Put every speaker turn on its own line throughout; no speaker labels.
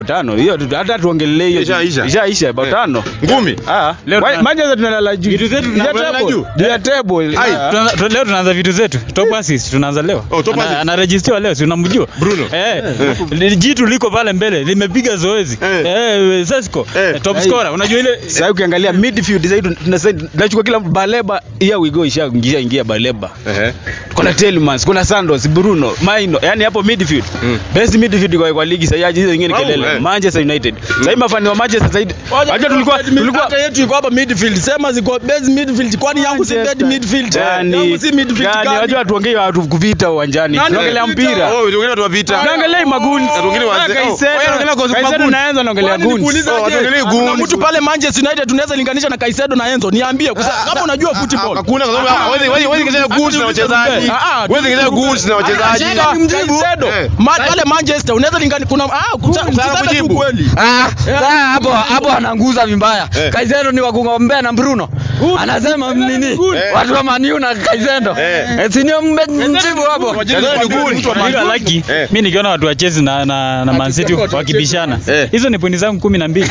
tano hiyo tu- hata tuongelee hiyo
Ishaisha.
ishaisha bao
Eh.
tano
Ngumi.
ah
Leo
Why-
tuna-
Manchester tunalala juu
Vitu zetu
Juu ya
tunalala
table.
juu.
Juu ya table
Ai,
Ah.
Tunaanza- tu- leo tunaanza vitu zetu top assist tunaanza leo
Oh, top
Ana-
assist.
anarejistiwa leo si unamjua
Bruno.
eh li- jitu liko pale mbele limepiga zoezi
Eh.
eh Sesko
Eh.
eh, top
Ai.
scorer unajua ile
sasa ukiangalia midfield sasa hivi tunasema tunachukua kila baleba here we go ishaingia ingia baleba
Ehe.
kuna Tielemans kuna Santos Bruno Maino yani hapo midfield
Mm.
best midfield kwa, kwa ligi sasa hizo zingine
Wow,
kelele
eh.
Manchester United sasa hivi mafani wa Manchester sasa hivi unajua tulikuwa tulikuwa
hata yetu iko hapa midfield sema ziko base midfield kwani yangu si dead midfield
Gani-
yangu si midfield
gani,
gani
wajua tuongee watu kuvita uwanjani
Nani
tunaongelea
kuvita?
mpira
Oh, wengine watu wapita.
tunaongelea maguni
Watu wengine wazee. Oh, wewe unaongelea kwa
Kaisedo
maguni.
naanza naongelea
Kwani
guns
nikuulize
Oh,
aje?
hatuongelei
Kuna
goons.
mtu pale Manchester United tunaweza linganisha na Kaisedo na Enzo niambie kwa sababu kama unajua football
Hakuna kwa sababu hawezi hawezi hawezi kujua goods na wachezaji.
Ah, ah,
Hawezi kujua goods na wachezaji.
Shida, Kaisedo
Eh.
Ma- pale Manchester unaweza linganisha kuna ah kuta- msiseme tu
kujibu.
kweli
Ah, sasa hapo hapo ananguza vibaya.
Eh.
Kaisedo ni wa kugombea na Bruno. Anasema nini?
Eh.
Watu wa Man U na Kaisedo.
Eh.
Eh, si ndio mjibu hapo.
Kaisedo ni goons.
Unajua laki
Eh.
mimi nikiona watu wa Chelsea na na, na Man City wakibishana
Eh.
hizo ni pointi zangu 12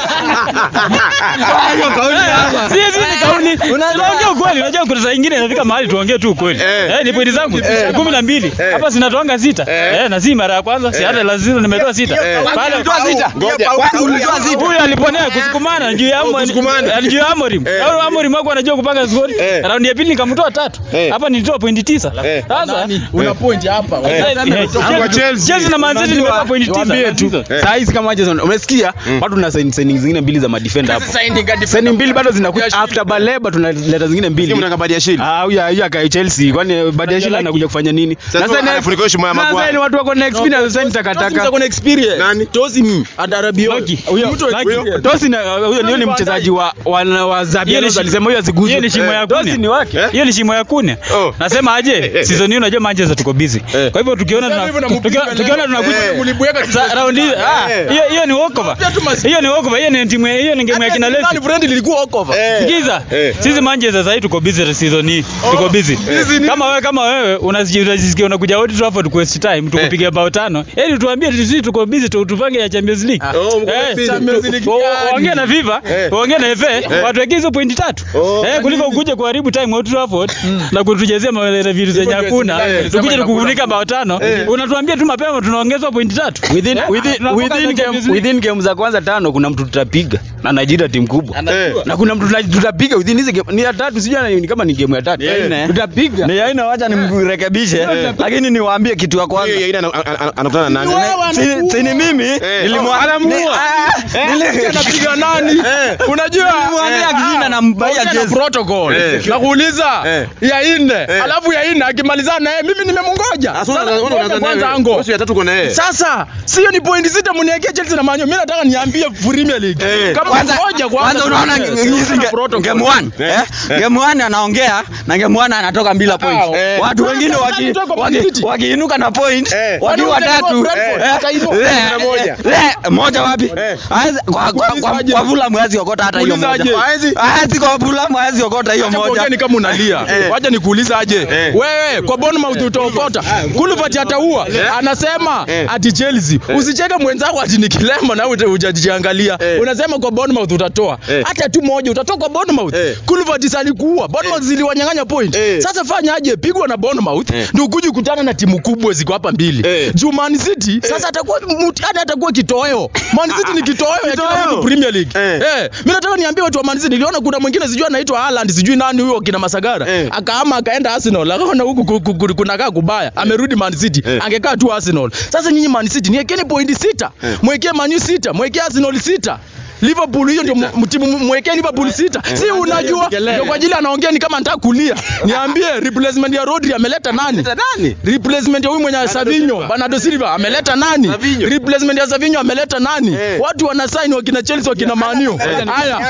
Hiyo kauli hapa.
Si si ni kauli. Unaongea ukweli, unajua kuna saa nyingine inafika mahali tuongee tu ukweli.
Eh.
Eh, ni pointi zangu
Eh.
12.
Eh.
Hapa zinatoanga sita.
Eh.
Eh, na si mara ya kwanza, si hata lazima nimetoa sita.
Eh.
Pale
Ulitoa sita?
Ngoja.
Ulitoa sita?
Huyu aliponea kusukumana juu ya
Oh,
Amorim.
kusukumana.
Juu ya Amorim.
Eh.
Au Amorim wako anajua kupanga score.
Eh.
Raundi ya pili nikamtoa tatu.
Eh.
Hapa nilitoa pointi tisa.
Eh.
Sasa
una point hapa
eh, eh,
Kwa Chelsea.
Chelsea na Man City nimetoa pointi
Niwaambie tu
tisa.
Eh.
saa hizi kama Manchester umesikia watu tuna sign signing zingine mbili za madefender hapo signing mbili bado zinakuja after Baleba tunaleta zingine mbili
Timu mnaka Badiashile.
Ah, huyu huyu akai Chelsea kwani Badiashile anakuja kufanya nini?
Sasa
Sasa ni-
anafunika heshima ya
sasa
Maguire.
ni watu wako na experience sasa ni takataka.
kuna experience
Nani?
tozi mi adarabio
Lucky.
huyo mtu
Lucky.
experience.
Tosi na huyo ni- huyo ni mchezaji wa wa, wa Zabi
Hiyo ni
Alonso
shi-
alisema huyo asiguzwe.
hiyo ni shimo ya
Tosi
kunya.
ni wake.
Eh?
hiyo ni shimo ya kune
Oh.
nasema aje season hii unajua Manchester tuko busy
Eh.
kwa hivyo tukiona tuna-
hivyo na
tukiona
mpiga
tukiona
leo.
tunakuja
Eh.
Mlibweka
Sa- raundi hii, ah,
Eh.
hiyo hiyo ni walkover
Pia tu mas-
hiyo ni walkover hiyo ni timu hiyo ni game ya kina
Nani
Leicester
friend ilikuwa walkover
Eh.
Sikiza,
Eh.
sisi Manchester sasa tuko busy season hii. Tuko busy.
busy ni-
Kama wewe kama wewe unaji- unajisikia unakuja Old Trafford ku waste time tukupiga bao tano. Yaani tuambie tu sisi tuko busy tu- tupange ya Champions League.
Oh, mko
Eh,
busy.
Champions League
tu-
gani?
Ongea na FIFA,
Eh.
ongea na FA, watu weke hizo pointi tatu.
Oh.
Eh, kuliko ukuje kuharibu time Old Trafford na kutujezea ma- vitu zenye hakuna.
Eh.
Tukuje tukufunika bao tano.
Eh.
Unatuambia tu mapema tunaongezwa pointi tatu.
Within,
Eh,
within,
tunavuka
within,
Champions
game,
League.
within game za kwanza tano kuna mtu tutapiga na Nigeria timu kubwa
Eh.
na kuna mtu tuta- tutapiga within hizi game ni ya tatu sijui ni kama ni game ya tatu
Yeah.
nne.
tutapiga
Ni aina wacha nimrekebishe lakini niwaambie kitu ya kwanza.
Hiyo ina anakutana na nani?
Si si ni mimi
Eh.
nilimwa-
Anamuua.
ni- ah, nili-
anapiga nani
Eh.
unajua
Nilimwambia kijina na mbaya
Ongea na
jezi.
protocol
Eh.
nakuuliza
Eh.
ya nne
Eh.
alafu ya nne akimalizana naye mimi nimemungoja
Sasa
Sasa
unaanza
ngoja
unaanza
kwanza
naye.
ango
Bosi ya tatu uko na yeye.
sasa sio ni point sita mniekee Chelsea na Man U mimi nataka niambie Premier League
Eh.
kama
Kwanza
ngoja
kwanza unaona
Eh,
hizi
sio
ge-
protocol.
game one
Eh.
eh game one anaongea na game one anatoka bila point.
eh.
Watu
Sasa
wengine
sasa
waki
nitoka kwa
waki-
City.
wakiinuka na point
Eh.
wakiwa
Wanaenda
watatu
kwa Brentford,
eh,
akainua.
eh,
Na moja.
eh, moja wapi?
Eh.
Haezi- Kwa kwa kwa
Ulizaje?
kwa Fulham haezi okota hata hiyo moja.
Ulizaje?
Haezi?
Haezi kwa Fulham haezi okota hiyo
Acha
moja.
kuongea ni kama unalia
Eh.
wacha nikuulize aje
Eh.
wewe kwa Bournemouth utaokota Kulivert ataua anasema
Eh.
ati Chelsea usicheke mwenzako ati ni kilema na wewe hujajiangalia
Eh.
unasema kwa Bournemouth utatoa
Eh.
hata tu moja utatoa kwa Bournemouth
Eh.
Kulivert salikuua Bournemouth ziliwanyang'anya point
Eh.
sasa fanya aje pigwa na Bournemouth
Eh.
ndio ukuje kukutana na timu kubwa ziko hapa mbili
Eh.
juu Man City sasa atakuwa mtihani atakuwa kitoweo Man City ni kitoweo ya kila
Kitoweo.
mtu Premier League
Eh.
eh mimi nataka niambie watu wa Man City niliona kuna mwingine sijui anaitwa Haaland sijui nani huyo kina Masagara
Eh.
akaama akaenda Arsenal akaona huku ku- ku- ku- kunakaa kubaya amerudi Man City
Eh.
angekaa tu Arsenal sasa nyinyi Man City niwekeni pointi sita
Eh.
mwekee Man U sita mwekee Arsenal sita Liverpool hiyo ndio mu- timu mu- mwekee Liverpool sita si unajua ndio kwa ajili anaongea ni kama nataka kulia niambie replacement ya Rodri ameleta nani
Nani?
replacement ya huyu mwenye Savinho Bernardo Silva ameleta nani
Savinho.
replacement ya Savinho ameleta nani
Eh.
watu wana sign wakina Chelsea wakina Man U haya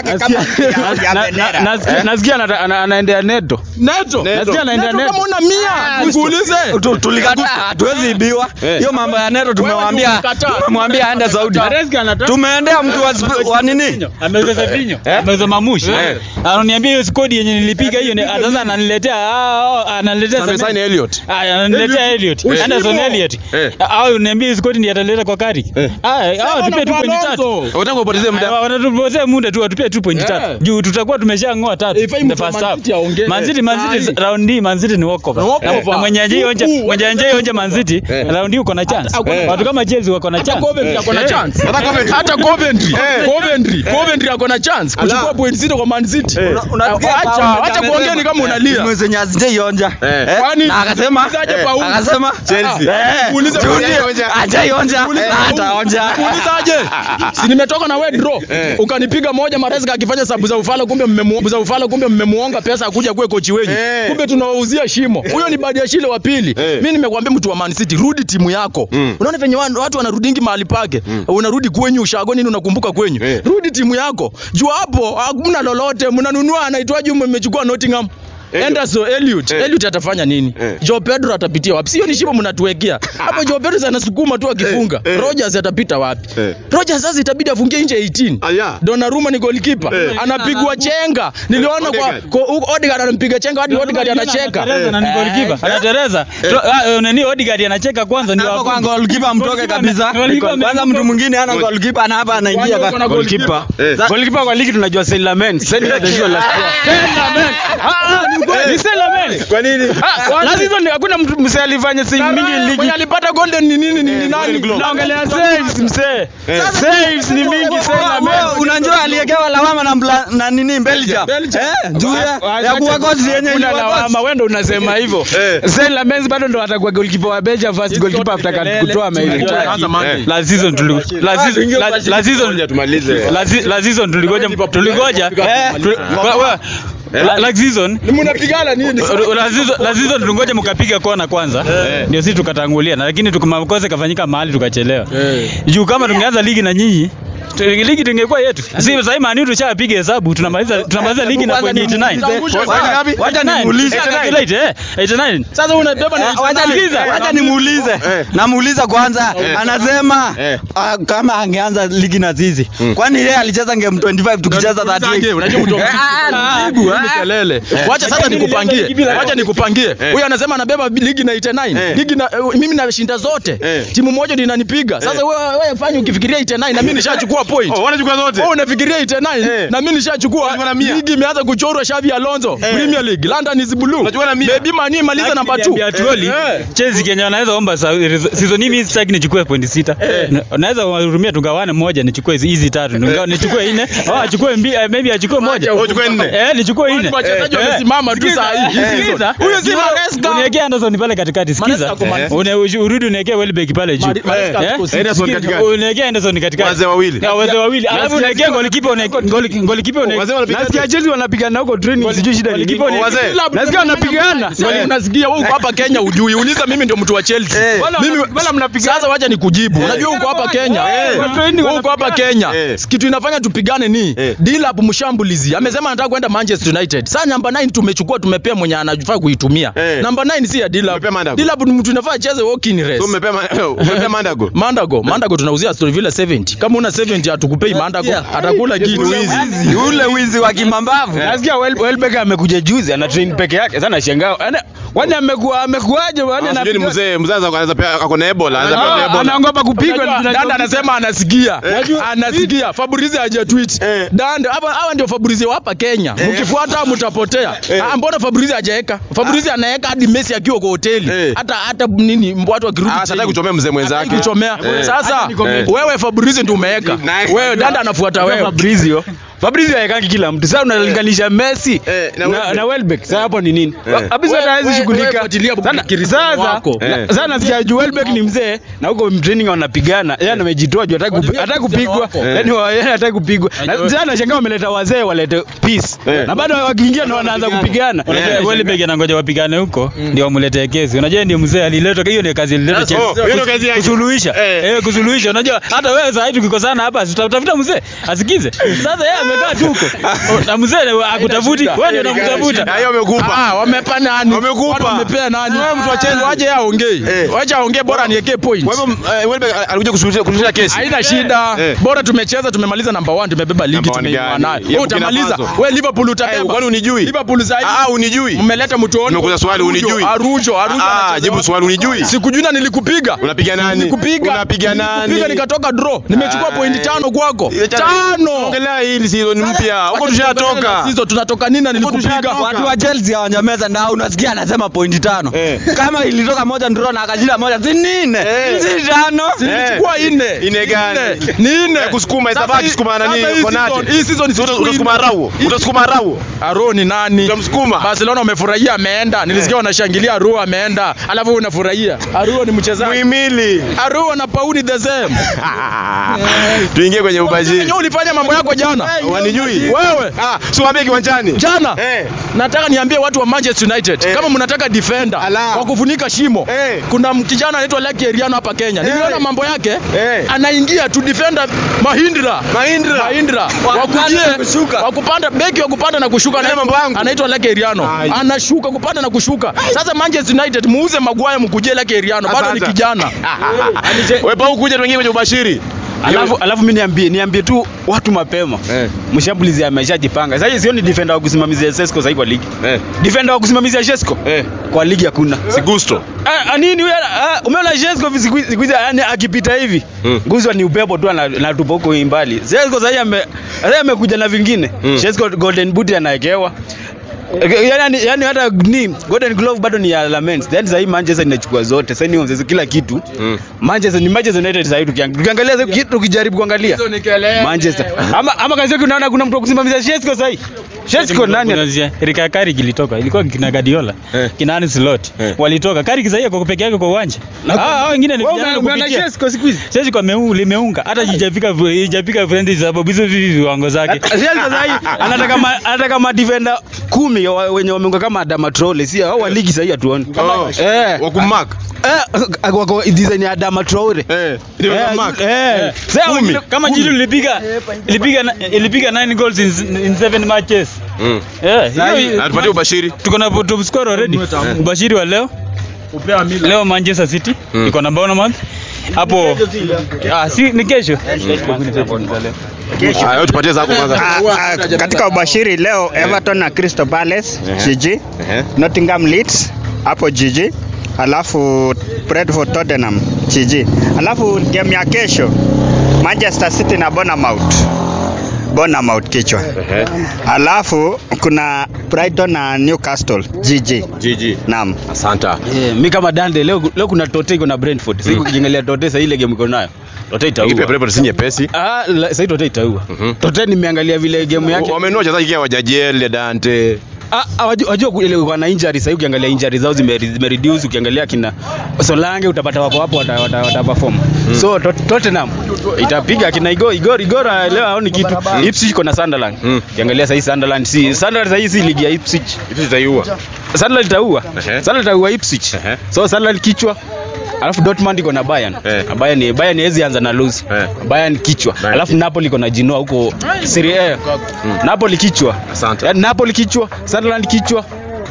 Na- na- nasikia- nasikia anata- ana- anaendea neto
Neto
Nasikia anaendea
Neto
neto
kama una mia nikuulize
Tu- tulikataa hatuwezi ibiwa
Eh.
hiyo mambo ya neto tumemwambia
Wewe ndio ulikataa.
tumemwambia aende Saudi
Maresca anataka-
tumeendea mtu wa, Sp- wa wa nini?
ameuza Savinho, ameuza Mamushi. Ananiambia hiyo skodi yenye nilipiga hiyo ni sasa ananiletea ah, ah, ananiletea
Amesign
Semenyo.
Elliot.
Ah, ananiletea Elliot. Anderson Elliot.
Eh.
Au niambie hiyo skodi ndiye ataleta kwa kari. Ah, hao tupie tu point tatu.
Unataka upotezee muda.
Ah, Wanatupotezea muda tu atupie tu point
Yeah.
tatu. Juu tutakuwa tumeshang'oa tatu.
Ifai
in the
mtu wa
first
Man
half.
City aongee.
Man City Man City
Sahi.
round hii Man City ni walkover.
Ni walkover.
Na mwenye ajai onja
Huku,
mwenye ajai onja Man City round hii uko na chance.
hakuna-
Watu kama Chelsea wako na
Hata
chance.
Coventry ako na
Eh.
chance.
Hata Coventry.
Hata Coventry. Coventry. Coventry ako na chance kuchukua point sita kwa Man City.
unasikia
Acha,
Paulo
acha
amesema,
kuongea ni kama unalia.
timu zenye hazijaionja.
Eh.
Eh,
Kwani-
na akasema
Muulizaje
eh,
Paulo?
akasema
Chelsea.
eh,
Muulize
Chelsea
Paulo.
hajaionja
Muulize
na
Paulo.
hataonja.
Muulizaje? Si nimetoka na wewe draw. Ukanipiga moja Maresca akifanya sabu za ufala kumbe mmemu za ufala kumbe mmemuonga pesa akuja kuwe kochi wenyu.
Eh.
Kumbe tunawauzia shimo. Huyo ni baada ya shile wa pili.
Eh.
Mimi nimekuambia mtu wa Man City rudi timu yako.
Mm.
Unaona venye wan- watu wanarudingi mahali pake. Unarudi kwenyu ushago nini unakumbuka kwenyu.
Eh.
Rudi timu yako. Juu hapo hamna lolote. Mnanunua anaitwaje mmechukua Nottingham.
Elliot.
Anderson Elliot.
Eh.
Elliot atafanya nini?
Eh.
Joe Pedro atapitia wapi? Sio ni shimo mnatuwekea. Hapo Joe Pedro anasukuma tu akifunga.
Eh. Eh.
Rogers atapita wapi?
Eh.
Rogers sasa itabidi afungie nje 18.
Aya.
Donnarumma ni goalkeeper.
Eh.
Anapigwa chenga. Niliona kwa
Odegaard.
kwa- huko Odegaard anampiga chenga hadi Odegaard anacheka.
Anatereza na ni goalkeeper. Anatereza. Tro- ah, eh, nani Odegaard anacheka kwanza ndio
Hapo kwa
afunge.
goalkeeper mtoke
Goalkeeper
kabisa.
ame- goalkeeper
Kwanza
ame-
mtu mwingine hana goalkeeper na hapa anaingia
Kwanza kuna
kwa
goalkeeper
Eh.
goalkeeper kwa ligi tunajua Saint Lamen Saint Lamen last year
Saint Lamen. Ah, ah, ni kweli. Ni Saint Lamen.
Kwa nini?
last season hakuna mtu msee alifanya save mingi ligi
Mwenye alipata golden ni nini ni ni nani?
naongelea saves msee saves ni mingi Saint Lamen
Wewe unajua aliyekewa lawama na mbla, na nini Belgium.
Belgium.
Eh, juu ya ya kuwa coach yenye
Kuna
ilikuwa coach.
lawama wewe ndo unasema hivyo
Eh.
Saint Lamen bado ndo atakuwa goalkeeper wa Belgium first goalkeeper after kutoa maili
Anza Monday.
Eh.
Last season tuli last season la- last season
Ngoja tumalize.
last se- last season tuligoja tuligoja eh tu- wa- wa- la- last season
Ni mnapigana nini?
La season- la season tulingoja mkapiga kona kwanza ndio sisi tukatangulia na lakini tukumakosa kafanyika mahali tukachelewa juu kama tungeanza ligi na nyinyi tu- ligi tungekuwa yetu si sasa mani tushapiga hesabu tunamaliza tunamaliza ligi na point 89
Wacha- Wacha nimuulize.
89 eh 89
Sasa unabeba na
Eh, Wacha ni- wacha nimuulize.
Eh.
Namuuliza kwanza. Anasema
Eh.
ah, kama angeanza ligi na sisi. Kwani yeye alicheza game 25 tukicheza 38.
Unajua mtu jibu eh kelele. Wacha sasa nikupangie. Wacha nikupangie. Huyu anasema anabeba ligi na 89.
Eh.
Ligi na eh, mimi nashinda zote.
Eh.
Timu moja ndio inanipiga. Sasa wewe wewe fanya ukifikiria 89 na mimi nishachukua point.
Oh, wanachukua zote.
Wewe unafikiria 89
Eh.
na mimi nishachukua
Unachukua na mia.
ligi imeanza kuchorwa Xavi Alonso Premier League London is blue.
Unachukua na mia.
Maybe mani maliza namba 2.
Niambia Troli, Chelsea Kenya wanaweza omba sa- season hii mimi sitaki nichukue point sita. Na- Naweza wahurumia tugawane moja nichukue hizi hizi tatu. Ningawa nichukue nne. Au achukue mbili, eh, maybe achukue moja.
Oh, uchukue nne.
Eh, nichukue nne.
Wachezaji
Eh,
wamesimama tu saa hii.
eh, sikiza.
Huyo si Maresca.
Uniwekee Anderson pale katikati. Sikiza.
Maresca ako Man City.
Une- ushi- Urudi uniwekee Welbeck pale juu.
Mari- Maresca
Eh?
ako City.
Anderson
Sikiza.
katikati.
Uniwekee Anderson katikati.
Wazee wawili.
Ya, wazee wawili. Alafu uniwekee goalkeeper uniwekee goal- goalkeeper uniwekee-
Wazee wanapiga
nasikia Chelsea wanapigana huko training sijui shida ni nini
Goalkeeper ni-
Wazee.
nasikia wanapigana
Swali unasikia wewe uko hapa Kenya ujui. Uliza mimi ndio mtu wa Chelsea.
Eh.
Wala
Mimi
wala mnapigana.
Sasa wacha nikujibu. Unajua uko hapa Kenya.
Eh.
Wewe uko hapa Kenya.
Eh.
Kitu inafanya tupigane ni
Eh.
Dilap mshambulizi. Amesema anataka kwenda Manchester United. Sasa namba 9 tumechukua tumepea mwenye anafaa kuitumia.
Eh.
Namba 9 si ya Dilap.
Umepea Mandago.
Dilap ni mtu inafaa acheze walking race.
So umepea ma- umepea Mandago.
Mandago, Mandago tunauzia Aston Villa 70. Kama una 70 hatukupei Mandago,
Yeah.
atakula kitu.
Wizi, ule wizi wa kimambavu.
nasikia Wel- Welbeck amekuja juzi ana train peke yake sana shangaa Ana- kwani amekuwa amekuaje kwani
Ah, sijui ni
anapiga-
mzee mzee anaweza anaweza pia ako na Ebola, anaweza pia na
Ah,
Ebola.
anaogopa kupigwa
Unajua,
tunajua-
Danda anasema anasikia. Anasikia. Fabrizi haja tweet.
Eh.
Danda hapa hawa ndio Fabrizi wa hapa Kenya. Mkifuata mtapotea. Ah, mbona Fabrizi hajaeka? Fabrizi anaeka hadi Messi akiwa kwa hoteli.
Eh.
Hata hata nini watu wakirudi.
Ah, sasa kuchomea mzee mwenzake.
Hataki kuchomea.
Eh.
Sasa
Eh.
wewe Fabrizi ndio umeweka.
Nice.
Wewe Danda anafuata wewe.
Fabrizio Fabrizio haekangi kila mtu sasa unalinganisha Messi
Eh, na
na,
Welbeck.
na Welbeck sasa hapo ni nini
Eh.
Fabrizio
Wewe-
hawezi
wewe-
shughulika
wewe fuatilia
Sana-
Cristiano
sasa
wako.
na-
Eh.
sasa nasikia juu Welbeck ni mzee na huko training wanapigana yeye amejitoa juu hataki kupi-
Fuatilia
hataki
Cristiano
kupigwa
wako.
yani wa- yeye hataki kupigwa na sasa nashangaa wameleta wazee walete peace
Eh.
na bado wakiingia ndo wanaanza kupigana
Unajua Welbeck anangoja wapigane huko ndio wamletee kesi. Unajua ndio mzee alileta hiyo ndio kazi alileta
Oh,
Chelsea.
hiyo ndio kazi yake.
Kusuluhisha.
Eh.
Eh, kusuluhisha. Unajua hata wewe sasa hivi tukikosana hapa tutatafuta mzee asikize. Sasa yeye amekaa tu huko. Na mzee akutafuti, wewe ndio unamtafuta.
Na hiyo amekupa.
Ah, wamepa nani?
Wamekupa.
Watu Wamepea nani?
Wewe mtu wa Chelsea.
Waje aongee.
Eh.
Waje aongee bora niwekee point.
Kwa hivyo eh, Welbeck alikuja kusuluhisha kusuluhisha kesi.
Haina shida.
Eh.
Bora tumecheza tumemaliza number 1 tumebeba ligi
Number one
tumeinua
gani?
nayo.
Ya
Wewe
Burkina
utamaliza.
Faso.
Wewe Liverpool
Eh,
utabeba.
kwani unijui?
Liverpool zaidi.
Ah, unijui.
Mmeleta mtu oni.
Nimekuuliza swali, unijui?
Arujo, Arujo.
Ah,
anacheza
jibu
wapi?
swali unijui.
Sikujui na nilikupiga.
Unapiga nani?
Nilikupiga.
Unapiga nani?
Nilikupiga nikatoka draw. Nimechukua
Ah,
pointi
eh.
tano kwako.
Ile cha-
Tano.
Ongelea hili season mpya. Huko
Wacha
tushatoka.
tuendelee na Hizo tunatoka nini na nilikupiga.
tushatoka.
Watu wa Chelsea hawanyameza na unasikia anasema pointi tano.
Eh.
Kama ilitoka moja ndio na akajila moja si nne.
Eh.
Si tano.
Nilichukua ine.
Ine gani?
Ni ine.
Eh, kusukuma,
Sasa
itabaki
hii-
kusukuma nani,
sasa hii
Konate.
season- Hii season
Uta-
sichukui
Utasukuma
ine.
Rau. Utasukuma Rau.
Aro ni nani?
Utamsukuma.
Barcelona wamefurahia ameenda. Nilisikia wanashangilia Aro ameenda. Alafu wewe unafurahia. Aro ni mchezaji.
Muhimili.
Aro na Pauni the same.
Tuingie kwenye ubashiri.
Wewe ulifanya mambo yako jana.
Wanijui?
Wewe
Ah, si waambie kiwanjani.
jana
Eh.
nataka niambie watu wa Manchester United
Eh.
kama mnataka defender
Ala.
wa kufunika shimo
Eh.
kuna kijana anaitwa Lucky Eriano hapa Kenya niliona mambo yake
Eh.
anaingia tu defender Mahindra
Mahindra.
Mahindra wakujie wakupanda beki wa kupanda na kushuka
Yale
anaitwa-
mambo yangu.
anaitwa Lucky Eriano
Ai.
anashuka kupanda na kushuka sasa Manchester United muuze Maguire mkujie Lucky Eriano bado ni
Asante.
kijana
Wewe pa kuja tuingie kwenye ubashiri.
alafu alafu mimi niambie niambie tu watu mapema
Eh.
mshambulizi ameshajipanga sasa sioni defender wa kusimamizia Sesko sasa kwa ligi
Eh.
defender wa kusimamizia Sesko
Eh.
kwa ligi hakuna
Si gusto.
Ah, ah, nini wewe ah, umeona Sesko siku siku hizi yani akipita hivi
Mm.
guzwa ni upepo tu ana- anatupa huko mbali Sesko sasa ame sasa amekuja na vingine
Mm.
Sesko golden boot anawekewa yani yani hata ni golden glove bado ni ya Lamens then sasa hii Manchester inachukua zote sasa ni ongeze kila kitu
Mm.
Manchester ni Manchester United sasa hivi tukiang- tukiangalia sasa kitu tukijaribu kuangalia Manchester ama ama kazi yake unaona kuna mtu wa kusimamia Sesko sasa hii Sesko nani
Kuna Erika Carrick ilitoka. Ilikuwa kina Guardiola.
Eh.
Kina Arne Slot.
Eh.
Walitoka. Carrick sasa kwa peke yake kwa uwanja. Ah, hao wengine ni
Wewe
vijana
umeona
kupitia.
Sesko siku hizi
Sasa kwa meu limeunga hata hijafika hijafika friendly sababu hizo vivi viwango zake.
Sesko sasa hii anataka ma, anataka ma defender kumi wa- wenye wameunga kama Adama Traore si hao wa ligi sasa hii hatuoni
Oh.
eh
Wa kumark.
eh wako design ya Adama Traore
Eh. Ndio
Eh,
mark.
eh. Sasa
Kumi.
wengine-
Kama
kumi.
Jiru ilipiga ilipiga na- ilipiga 9 goals in, in 7 matches.
Mm.
Eh, hiyo-
Atupatie ubashiri.
tuko na top scorer already. Ubashiri wa leo leo Manchester City
Mm.
iko na Bournemouth hapo. Ah, si ni kesho.
Ah, wewe tupatie zako kwanza.
Ah, ah, katika ubashiri leo Everton na Crystal Palace GG,
Ehe.
Nottingham Leeds hapo GG, alafu Brentford Tottenham GG, alafu game ya kesho Manchester City na Bournemouth Bournemouth kichwa,
Ehe.
alafu kuna Brighton na Newcastle GG.
GG.
Naam.
Asante.
Eh, mi kama Dande leo leo kuna Tote iko na Brentford. Sasa ukiangalia Tote sasa ile game iko nayo. Tote
Ikipe
itaua.
Brentford si nyepesi.
Ah, la- sasa hii Tote itaua.
Mhm.
Tote nimeangalia vile game yake.
Wamenua wachezaji kia wajajiele Dante.
Ah, ah, wajua wajua ile wana injury sasa ukiangalia injury zao zime, zime reduce ukiangalia kina Solange utapata wako hapo wata, wata, wata perform. So Tot- Tottenham itapiga kina Igor Igor Igor ah, leo haoni kitu. Ipswich iko na Sunderland.
Mm.
Ukiangalia sasa hii Sunderland si Sunderland sasa hii si ligi ya Ipswich.
Hivi zitaiua.
Sunderland itaua.
Ehe.
Sunderland itaua Ipswich.
Ehe.
So Sunderland kichwa Alafu Dortmund iko na Bayern.
Eh.
Na Bayern ni Bayern haiwezi anza na lose.
Eh.
Bayern kichwa.
Bayern
Alafu Napoli iko na Genoa huko Serie A. Napoli kichwa.
Asante.
Yaani Napoli kichwa, Sunderland kichwa.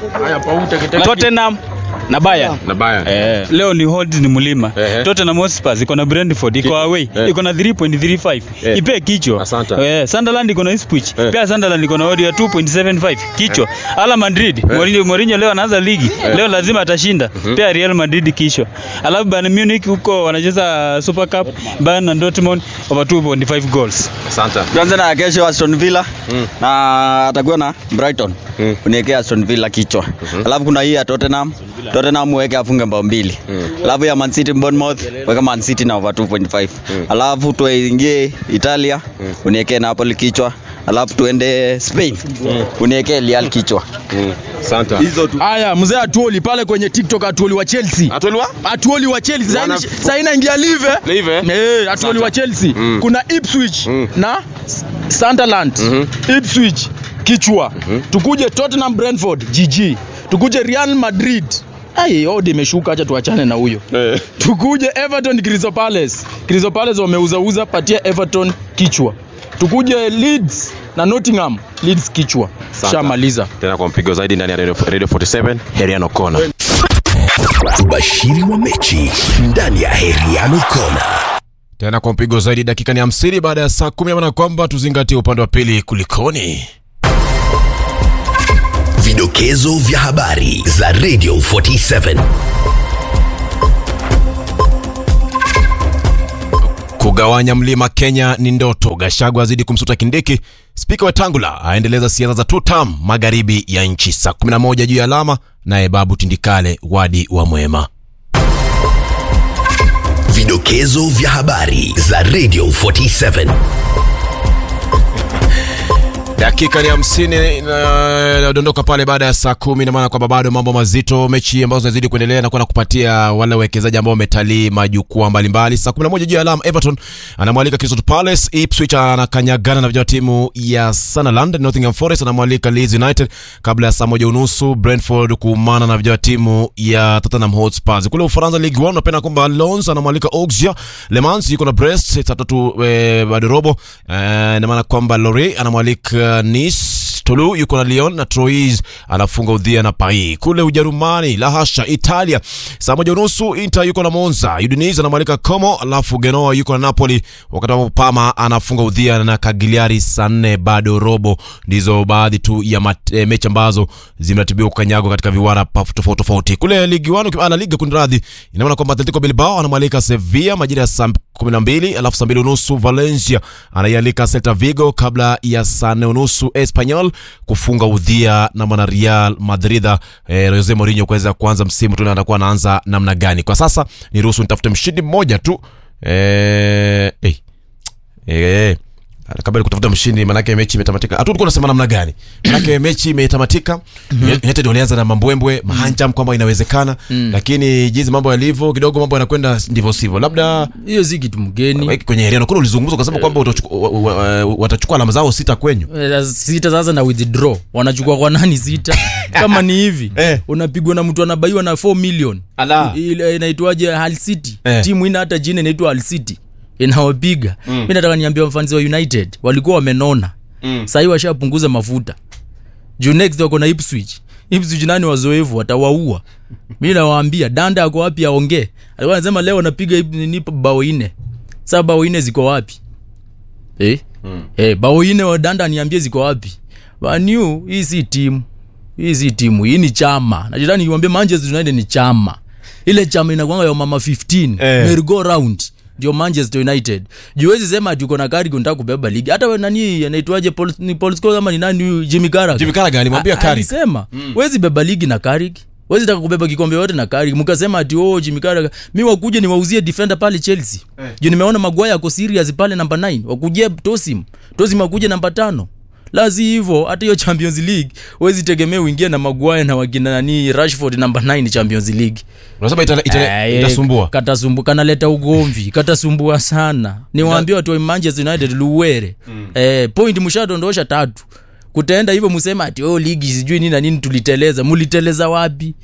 Tottenham na Bayern.
Na Bayern.
Eh.
Leo ni hold ni mlima.
Ehe.
Tottenham Hotspur iko na Brentford iko away.
Eh.
Iko na 3.35.
Eh.
Ipe kichwa.
Asante.
Eh, Sunderland iko na Ipswich.
Eh.
Pia Sunderland iko na odd ya 2.75. Kichwa. Ala Madrid. Mourinho Mourinho leo anaanza ligi. Leo lazima atashinda. Pia Real Madrid kichwa. Alafu Bayern Munich huko wanacheza Super Cup. Bayern na Dortmund over 2.5 goals.
Asante.
Tuanze na kesho Aston Villa
Mm.
na atakuwa na Brighton.
Mm.
Uniwekea Aston Villa kichwa. Alafu kuna hii ya Tottenham. Tottenham uweke afunge mbao mbili. Alafu ya Man City Bournemouth weka Man City na over 2.5. Alafu tuingie Italia uniwekee Napoli kichwa. Alafu tuende Spain uniwekee Real kichwa.
Mm. Asante.
Hizo tu.
Haya, mzee Atuoli pale kwenye TikTok Atuoli wa Chelsea.
Atoliwa?
Atuoli wa Chelsea.
Wana-
Sasa sasa inaingia live.
Live, eh?
Eh, Atuoli wa Chelsea.
Mm.
Kuna Ipswich
Mm.
na Sunderland.
Mhm.
Ipswich kichwa. Tukuje Tottenham Brentford GG. Tukuje Real Madrid. Ai, odi imeshuka, acha tuachane na huyo.
Eh.
Tukuje Everton Crystal Palace. Crystal Palace wameuzauza, patia Everton kichwa. tukuje Leeds na Nottingham Leeds kichwa shamaliza
Tena kwa mpigo zaidi ndani ya Radio Radio 47 Heriano Kona.
Ubashiri wa mechi ndani ya Heriano Kona.
tena kwa mpigo zaidi dakika ni hamsini baada ya saa kumi maana kwamba tuzingatie upande wa pili kulikoni
Vidokezo vya habari za Radio 47.
kugawanya mlima kenya ni ndoto gashagwa azidi kumsuta kindiki spika wetangula aendeleza siasa za tutam magharibi ya nchi saa 11 juu ya alama naye babu tindikale wadi wa mwema
Vidokezo vya habari za Radio 47.
dakika ni hamsini nadondoka pale baada ya saa kumi namaana kwamba bado mambo mazito mechi ambazo zinazidi kuendelea na kwenda kupatia wale wawekezaji ambao wametalii majukwaa mbalimbali saa 11 juu ya alama everton anamwalika Crystal Palace Ipswich anakanyagana na vijana wa timu ya Sunderland Nottingham Forest anamwalika Leeds United kabla ya saa moja unusu Brentford kuumana na vijana wa timu ya Tottenham Hotspur kule Ufaransa Ligue 1 napenda kwamba Lens anamwalika Auxerre Le Mans yuko na Brest saa tatu eh, bado robo eh, na maana kwamba Lorient anamwalika Nice Toulouse yuko na Lyon na Troyes anafunga udhia na Paris. Kule Ujerumani, la hasha, Italia saa moja unusu Inter yuko na Monza, Udinese anamwalika Como, alafu Genoa yuko na Napoli, wakati ambapo Parma anafunga udhia na Cagliari saa nne bado robo. Ndizo baadhi tu ya mat, e, mechi ambazo zimeratibiwa kukanyagwa katika viwara pa- tofauti tofauti. Kule ligi 1 La Liga kunradhi, ina maana kwamba Atletico Bilbao anamwalika Sevilla majira ya saa kumi na mbili alafu saa mbili unusu Valencia anaialika Celta Vigo kabla ya saa nne unusu Espanyol kufunga udhia na mwana Real Madrid eh, Jose Mourinho kuweza kuanza msimu tu na atakuwa anaanza namna gani. Kwa sasa ni ruhusu nitafute mshindi mmoja tu eh, eh, eh, kabla ya kutafuta mshindi manake mechi imetamatika hatu tulikuwa unasema namna gani manake mechi imetamatika United walianza na mambwembwe mahanjam kwamba inawezekana lakini jinsi mambo yalivyo kidogo mambo yanakwenda ndivyo sivyo labda
hiyo si kitu mgeni
kwenye Heriano kuna ulizungumza ukasema kwamba utachukua- wa- wa- wa- watachukua alama zao sita kwenyu
Eh, sita sasa na withdraw wanachukua kwa nani sita kama ni hivi
Eh.
unapigwa na mtu anabaiwa na 4 million
Ala.
ile inaitwaje Hull City
Eh.
timu ina hata jina inaitwa Hull City inawapiga mm. mi nataka niambia wafanzi wa United walikuwa wamenona mm. sahii washapunguza mafuta juu next wako na Ipswich Ipswich nani wazoefu watawaua mi nawaambia danda ako wapi aongee alikuwa anasema leo napiga Ip- nini bao ine saa bao ine ziko wapi eh? mm. eh, bao ine wa danda niambie ziko wapi Manu hii si timu hii si timu hii ni chama najitaka niwambie Manchester United ni chama ile chama inakwanga ya mama 15
Eh.
merry go round ndio Manchester United juwezi sema ati uko na kari unataka kubeba ligi hata we nani anaitwaje Paul ni Paul Scholes ama ni nani huyu Jimmy Carragher
Jimmy Carragher alimwambia
A-
Carrick.
alisema wezi beba ligi na Carrick wezi taka kubeba kikombe yote na Carrick mkasema ati oh Jimmy Carragher mi wakuje niwauzie defender pale Chelsea eh. juu nimeona Maguire ako serious pale namba 9 wakuje Tosim Tosim akuje namba tano lazi hivyo hata hiyo Champions League wezi tegemea uingie na Maguire na wakina nani Rashford namba 9 Champions League
unasema itala- itala-
Eh,
itasumbua
katasumbu kanaleta ugomvi katasumbua sana niwaambie watu wa Manchester United luwere mm. eh, point mshadondosha tatu kutaenda hivyo musema ati oh, ligi sijui nini na nini tuliteleza muliteleza wapi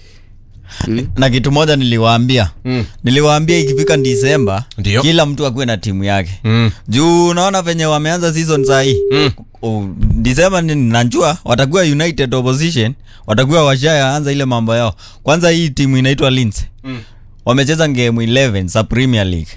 na kitu moja niliwaambia mm. niliwaambia ikifika disemba
Ndio.
kila mtu akuwe na timu yake
Mm.
juu unaona venye wameanza season sahii mm. disemba ni- najua watakuwa united opposition watakuwa washaanza ile mambo yao kwanza hii timu inaitwa Linz mm. wamecheza game 11 za premier league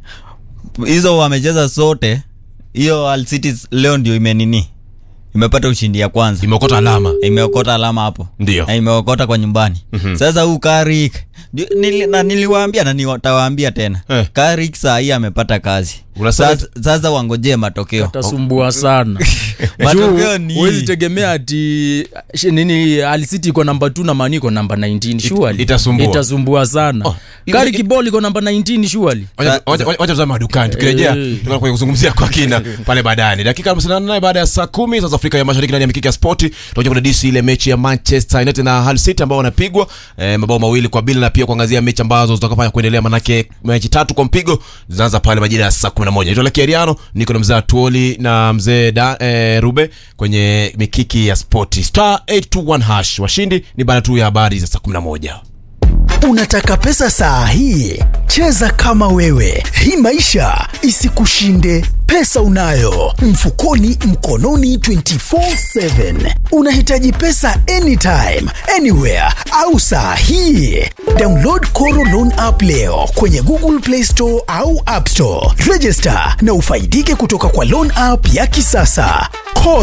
hizo wamecheza zote hiyo Hull City leo ndio imenini imepata ushindi ya kwanza
imeokota alama
imeokota alama hapo
Ndio.
na imeokota kwa nyumbani mm-hmm. sasa huu karik ndio- nili, na niliwaambia na nitawaambia tena
Eh.
karik saa hii amepata kazi
Unasema-
sasa, sasa wangojee matokeo
tasumbua sana
matokeo ni
wezi tegemea ati shi- nini alisiti iko namba 2 na mani iko namba 19 surely
itasumbua.
itasumbua sana
Oh,
kari kibol iko namba 19 surely
Wacha- wacha wacha tuzame madukani tukirejea
Eh.
tutakuwa kwenye kuzungumzia kwa kina pale baadaye dakika 58 baada ya saa kumi sasa afrika ya mashariki ndani ya mikiki ya spoti tutakuja kudadisi ile mechi ya manchester united na Hull city ambao wanapigwa eh, mabao mawili kwa bila na pia kuangazia mechi ambazo zitakafanya kuendelea manake mechi tatu kwa mpigo zinaanza pale majira ya saa 11 naitwa Lucky Ariano niko na mzee Tuoli na mzee da, eh, Rube kwenye mikiki ya spoti star 821 hash washindi ni baada tu ya habari za saa 11
Unataka pesa saa hii? Cheza kama wewe, hii maisha isikushinde. Pesa unayo mfukoni, mkononi 24/7. Unahitaji pesa anytime, anywhere au saa hii? Download Koro Loan app leo kwenye Google Play Store au App Store. Register na ufaidike kutoka kwa loan app ya kisasa. Koro